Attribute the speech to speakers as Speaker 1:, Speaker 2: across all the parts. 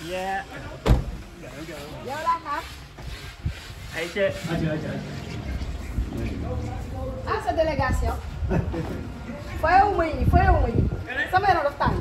Speaker 1: Yeah.
Speaker 2: yow laa xaar
Speaker 1: Ay, ca. Aja, aja, aja.
Speaker 2: ah sa délégation fayewu ma yi fayewu ma yi sama yaram daf tàng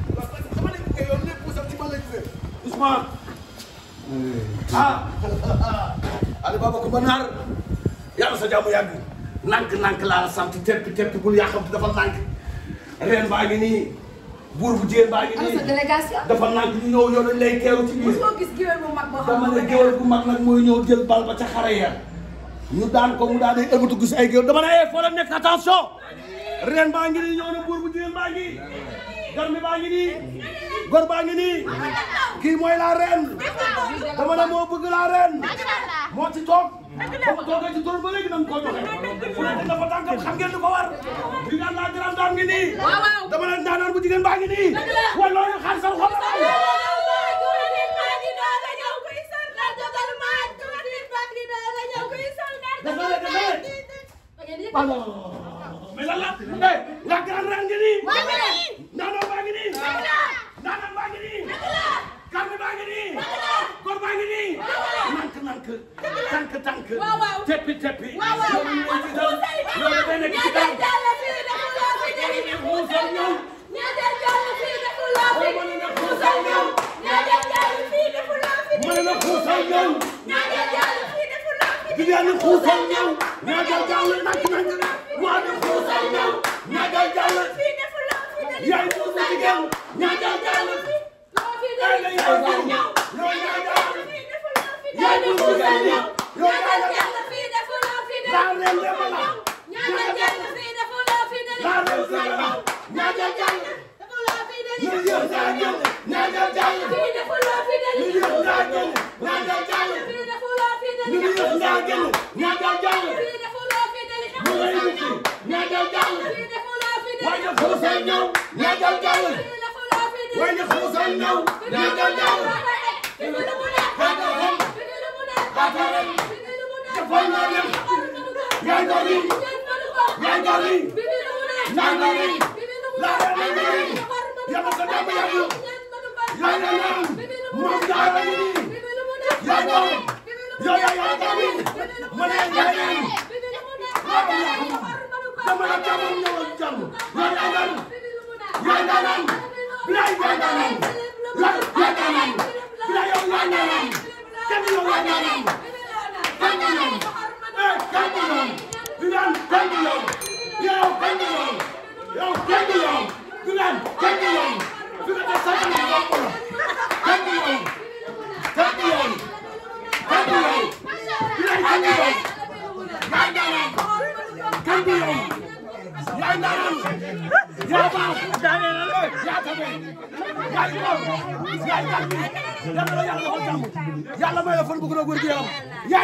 Speaker 3: Ousmane. ah. Ali Baba Coumba Naar. yàlla sa jàmm yàgg. nank nank laa la sant teppi teppi bul yaa xam te dafa nank. reen baa ngi nii. buur bu jigéen baa ngi
Speaker 2: ana
Speaker 3: nii.
Speaker 2: sa délégation
Speaker 3: dafa nank ñu ñëw yow dañ lay teeru ci biir.
Speaker 2: mosoo gis géwél bu mag boo xam
Speaker 3: dama ne
Speaker 2: ne
Speaker 3: géwél bu mag nag mooy ñëw jël bal ba ca xare ya ñu daan ko mu daan ay ëbbatu gis ay géwél dama ne eh foo la nekk attention reen baa ngi nii ñëw na buur bu jigéen baa ngi garmi baa ngi nii gor baa ngi nii kii mooy la reen dama ne moo bëgg la reen moo ci toog ba mu toogee ci tool ba léegi nañ koo joxe fu nekk dafa tànkam xam ngeen lu ko war di daan laa grand dame ngi nii dama ne ndaanaan bu jigéen baa ngi nii wala loolu xaar sa xol dafa ne dafa ne mais lan la eh la grande reine ngi nii. ndaanaan baa ngi nii. ndaanaan baa ngi nii. garmi baa ngi nii. góor baa ngi nii. nank nank. tànk tànk. teppi teppi. loolu ñu ngi ci dal. loolu day nekk ci kanam. muusal ñëw. ma ne la xuusal ñëw. Viviane xuusal ñëw. ñaagal jàll nank nank. waa ne xuusal ñëw. ñaagal jàll. yaay muusu jigéen. ñaagal jàll. ay la yaay muusu. yow ñaagal. yaay muusu jigéen ñëw. yow ñaagal. laa leen dema la. laa leen dema la. ñaagal jàll. ñu yëg ñaa jël. ñaagal jàll. ñu yëg ñaa jël. ñaagal jàll. ñu yëg ñaa jël. ñaagal jàll. ñu lay wuti. ñaagal jàll. waaye xuusal ñëw. ñaagal jàll. waaye xuusal ñëw. ñaagal jàll. defal naa leen. yaay doon yi. yaay doon yi. yaay doon yi. laa leen di nuyu. yàlla sa jàmm yàgg. yaay na naan. moom jaara yi nii. yaay doon. yow yaa yaa doon yi. ma ne yaay naan. dama la jàmm ñëwal jàmm. yaay na naan. yaay na naan. bilaay yaay na naan. yaay yaay na naan. bilaay yow yaay na naan. kenn yow yaay na naan. kenn yow. eh kenn yow. bilaay kenn yow. yow kenn yow. yow kenn yow. bilaay kenn yow. fi nga def sax na bopp la. kenn yow. kenn yow. kenn yow. bilaay kenn yow. yaay na naan. kenn yow. yaay na naan. yaa baax. yaa tabe. yaay góor. yaay gàtt. yàlla la yàlla defal jàmm. yàlla may la fan bu gën a wér gu yaram.